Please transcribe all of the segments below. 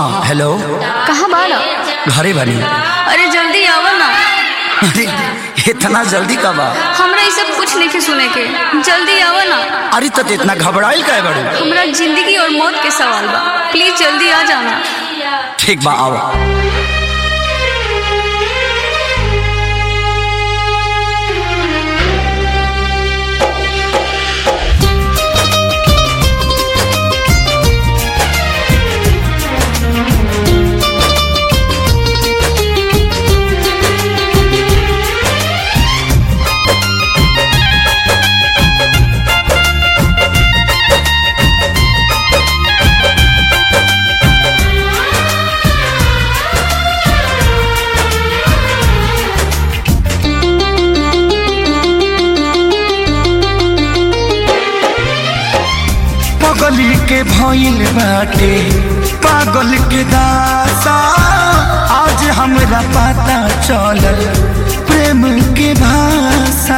हाँ हेलो कहाँ बाड़ा घरे बनी अरे जल्दी आवा ना अरे इतना जल्दी कब आ हमरा ये सब कुछ नहीं सुने के जल्दी आवा ना अरे तो इतना घबराइल का बड़ू हमरा जिंदगी और मौत के सवाल बा प्लीज जल्दी आ जाना ठीक बा आओ पगली के भइल बाटे पागल के दासा आज हमरा पता चलल प्रेम के भाषा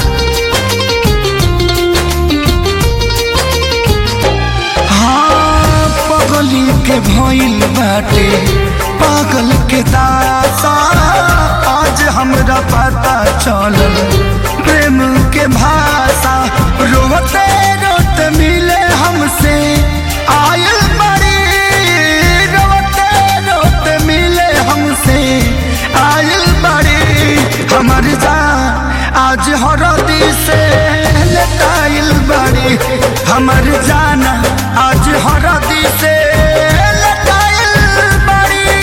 हाँ पगली के भइल बाटे पागल के दासा आज हमरा पता चलल प्रेम के भाषा रोते रोते मिले हमसे आयल बड़ी रोते रोते मिले हमसे आयल बड़ी हमर जान आज हरदी से लटाइल बड़ी हमर जाना आज हरदी से लटाइल बड़ी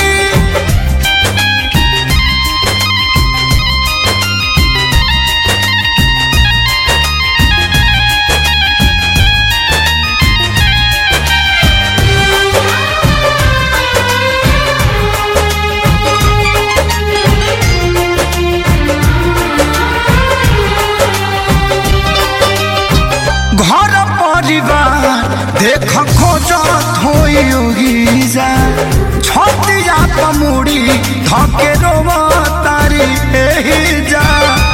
घर परिवार देख खोजत होई जा छतिया पमुड़ी धके रोवा तारी एही जा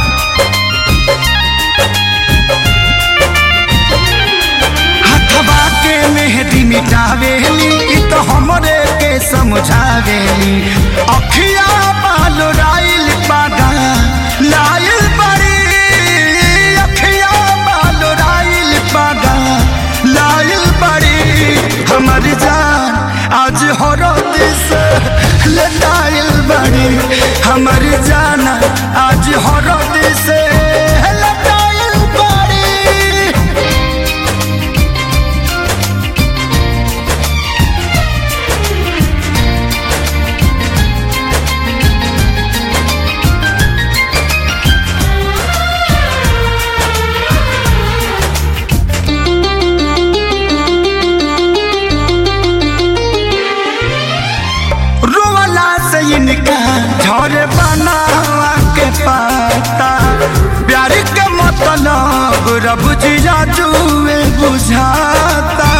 हथवा के मेहदी मिटावेली इ तो हमरे के समझावेली अखिया बाल राइल पादा लाइल बड़ी अखिया बाल राइल पादा लाइल बड़ी हमर जान आज हरद से लटाइल बड़ी हमर जान आज हरद से लटाइल बड़ी रोवाला से इनका झरे बनावा के पाता प्यार के मतलब रब जिया जुए बुझाता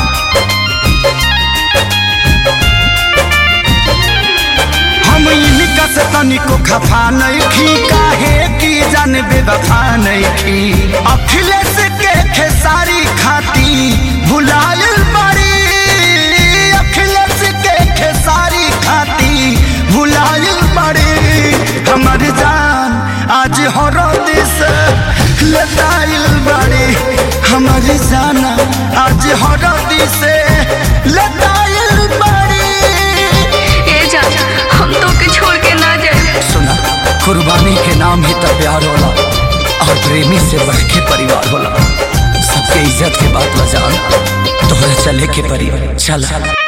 हम इनका से तनिको खफा नहीं खी काहे की जान बेवफा नहीं खी अखिलेश के खेसारी खाती भुलायल बड़ी अखिलेश के खेसारी खाती भुलायल बड़ी हमर जान आज हरद से लताइल बड़ी हमर जाना आज हरद से लताइल बड़ी ए जा हम तो के छोड़ के ना जाए सुना कुर्बानी के नाम ही तो प्यार होला और प्रेमी से बढ़ के परिवार होला सबके इज्जत के बात बजान तोहरा चले के परी चल